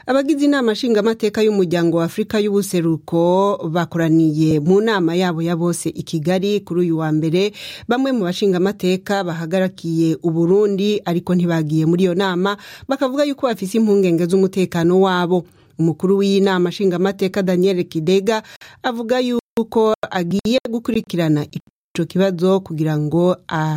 abagize inama nshingamateka y'umuryango wa afurika y'ubuseruko bakoraniye mu nama yabo ya bose i kigali kuri uyu wa mbere bamwe mu bashingamateka bahagarakiye uburundi ariko ntibagiye muri iyo nama bakavuga yuko bafise impungenge z'umutekano wabo umukuru w'iyi nama nshingamateka daniel kidega avuga yuko agiye gukurikirana ico kibazo kugira ngo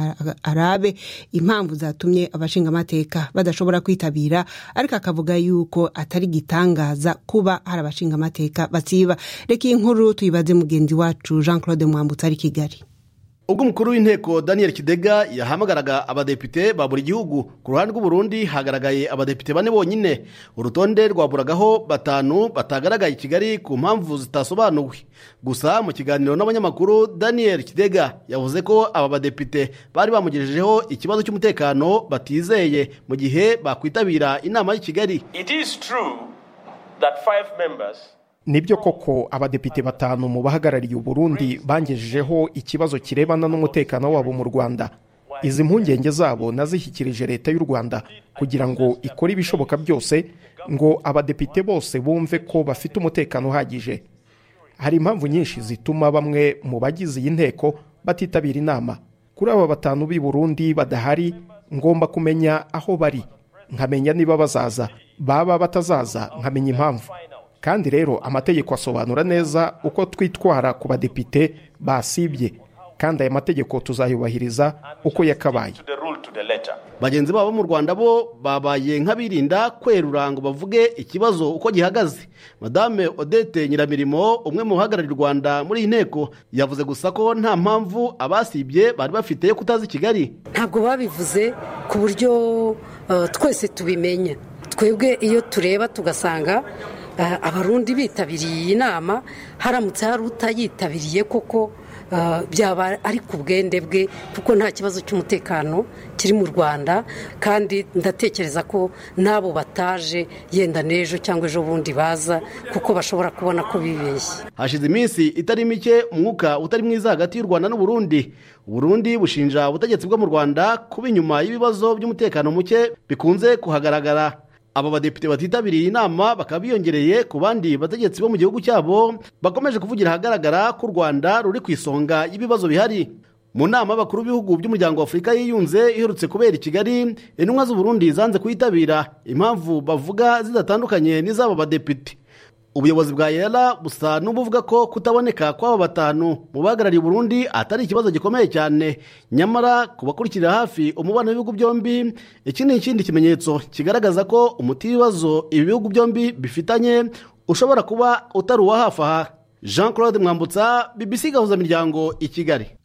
arabe impamvu zatumye abashingamateka badashobora kwitabira ariko akavuga yuko atari gitangaza kuba hari abashingamateka basiba reka iyi nkuru tuyibaze mugenzi wacu jean claude mwambutse ari kigali ubwo umukuru w'inteko daniel kidega yahamagaraga abadepite ba buri gihugu ku ruhande rw'uburundi hagaragaye abadepite bane bonyine urutonde rwaburagaho batanu batagaragaye i kigali ku mpamvu zitasobanuwe gusa mu kiganiro n'abanyamakuru daniel kidega yavuze ko aba badepite bari bamugejejeho ikibazo cy'umutekano batizeye mu gihe bakwitabira inama y'i kigali It is true that five members nibyo koko abadepite batanu mu bahagarariye uburundi bangejejeho ikibazo kirebana n'umutekano wabo mu rwanda izi mpungenge zabo nazishyikirije leta y'u rwanda kugira ngo ikore ibishoboka byose ngo abadepite bose bumve ko bafite umutekano uhagije hari impamvu nyinshi zituma bamwe mu bagize iyi nteko batitabira inama kuri aba batanu b'i burundi badahari ngomba kumenya aho bari nkamenya niba bazaza baba batazaza nkamenya impamvu kandi rero amategeko asobanura neza uko twitwara ku badepite basibye kandi aya mategeko tuzayubahiriza uko yakabaye to the rule to the letter. bagenzi babo mu rwanda bo babaye nk'abirinda kwerura ngo bavuge ikibazo uko gihagaze madame odette nyiramirimo umwe mu bahagarariye u rwanda muri iyi nteko yavuze gusa ko nta mpamvu abasibye bari bafite yo kutaza i kigali ntabwo babivuze ku buryo uh, twese tubimenya twebwe iyo tureba tugasanga uh, abarundi bitabiriye iyi nama haramutse hari utayitabiriye koko uh, byaba ari ku bwende bwe kuko nta kibazo cy'umutekano kiri mu rwanda kandi ndatekereza ko n'abo bataje yenda n'ejo cyangwa ejo bundi baza kuko bashobora kubona ko bibeshye hashize iminsi itari mike umwuka utari mwiza hagati y'u rwanda n'uburundi uburundi bushinja ubutegetsi bwo mu rwanda kuba inyuma y'ibibazo by'umutekano muke bikunze kuhagaragara aba badepite batitabiriye inama bakaba biyongereye ku bandi bategetsi bo mu gihugu cyabo bakomeje kuvugira ahagaragara ko u rwanda ruri ku isonga y'ibibazo bihari mu nama y'abakuru b'ibihugu by'umuryango wa afurika yiyunze iherutse kubera i kigali intumwa z'uburundi zanze kuyitabira impamvu bavuga zidatandukanye n'iz'aba badepite ubuyobozi bwa yera busa n'ubuvuga ko kutaboneka kw'aba batanu mu bahagarariye uburundi atari ikibazo gikomeye cyane nyamara ku bakurikira hafi umubano w'ibihugu byombi iki ni ikindi kimenyetso kigaragaza ko umuti w'ibibazo ibi bihugu byombi bifitanye ushobora kuba utari uwa hafi aha jean claude mwambutsa bbc gahuzamiryango i kigali